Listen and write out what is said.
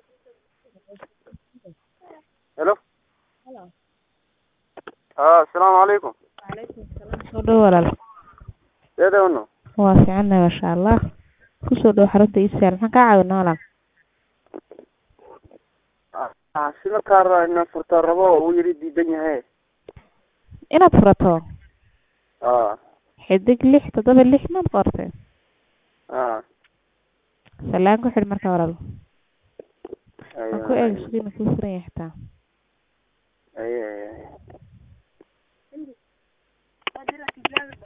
Hello. Ah, asalaamu calaykum. soo dhow walaal Seedee unu? waa fiicannahay maasha allah kusoo dhow xarunta iisaal maxaan kaa caawinaa walaal Ah, sida kaar inaan furtaa rabo uu yiri diidan yahay. inaad furato Ah, xidig lix toddoba lix maad qortay ah. salaan ku xidh marka walaal Ayo, aan ku eeg sugiina kuu furan yahay xitaa ayo, ayo.